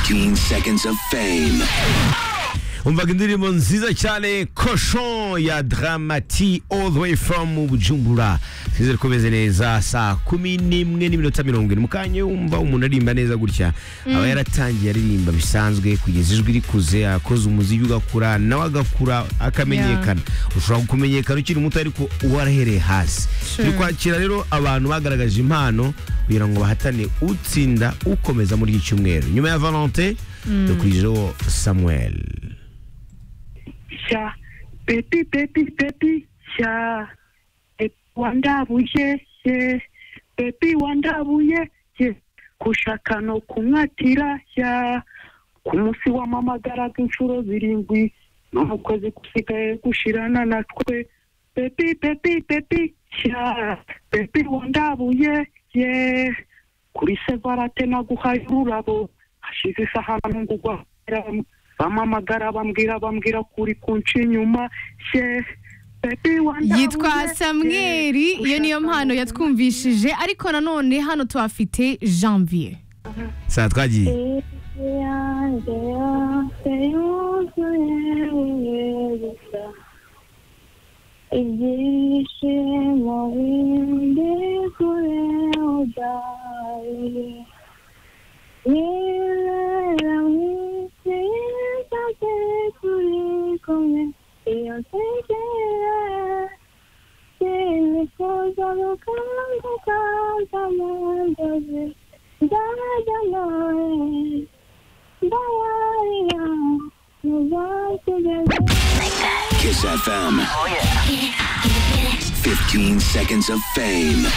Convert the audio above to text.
15 seconds of fame. umvaga indirimbo nziza cyane cochon ya dramati all the way from bujumbura twizere ko beze neza saa kumi n'imwe n'iminota mirongo ine mukanya wumva umuntu aririmba neza gutya aba yaratangiye aririmba bisanzwe kugeza ijwi rikuze akoze umuziki ugakura nawe agakura akamenyekana ushobora kumenyekana ukiri muto ariko warahereye hasi Sure. turi kwakira rero abantu bagaragaje impano kugira ngo bahatane utsinda ukomeza muri iki cyumweru nyuma ya valente dukurijeho samuel sha bebi bebi bebi sha E, wandabuye ye bebi wandabuye ye kushaka no kumwatira sha ku munsi wamamagaraga inshuro zirindwi n'umukozi gusigaye gushirana na twe bebi bebi bebi sha bebi wandabuye ye kuri sevarate naguhaye ururabo hashize isaha nungugwa bamamagara bambwira bambwira kuri kunca inyuma she bebi wandabuye yitwa samweri iyo niyo mpano yatwumvishije ariko nanone hano tuhafite janvier saa twagiye yanjye yose yuzuye ubusa ibyishimo bindi kure udaye nirera mwisi yisate turi kumwe iyo nsekera sinifuza gukanguka z'amanzozi ndajya nawe ndawarira mu bakigeze Kiss FM. 15 seconds of fame.